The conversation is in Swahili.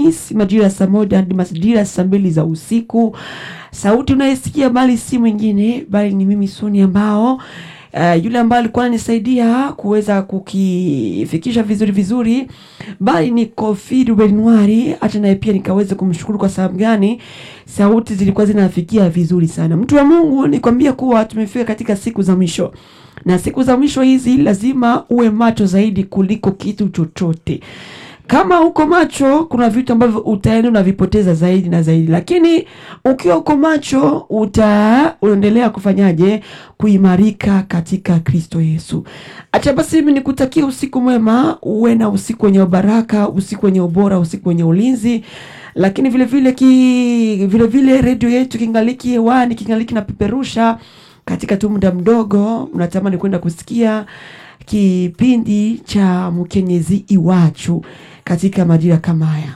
Alhamisi majira ya saa moja hadi majira ya saa mbili za usiku. Sauti unayesikia bali si mwingine bali ni mimi Soni ambao Uh, yule ambaye alikuwa ananisaidia kuweza kukifikisha vizuri vizuri, bali ni Kofi Rubenwari. Hata naye pia nikaweza kumshukuru kwa sababu gani, sauti zilikuwa zinafikia vizuri sana. Mtu wa Mungu, nikwambia kuwa tumefika katika siku za mwisho, na siku za mwisho hizi lazima uwe macho zaidi kuliko kitu chochote. Kama uko macho, kuna vitu ambavyo utaenda unavipoteza zaidi na zaidi, lakini ukiwa uko macho uta unaendelea kufanyaje? Kuimarika katika Kristo Yesu. Acha basi mimi nikutakia usiku mwema, uwe na usiku wenye baraka, usiku wenye ubora, usiku wenye ulinzi lakini vile vile ki vile vile redio yetu kingaliki hewani, kingaliki na peperusha katika tu muda mdogo, unatamani kwenda kusikia kipindi cha Mkenyezi Iwachu katika majira kama haya.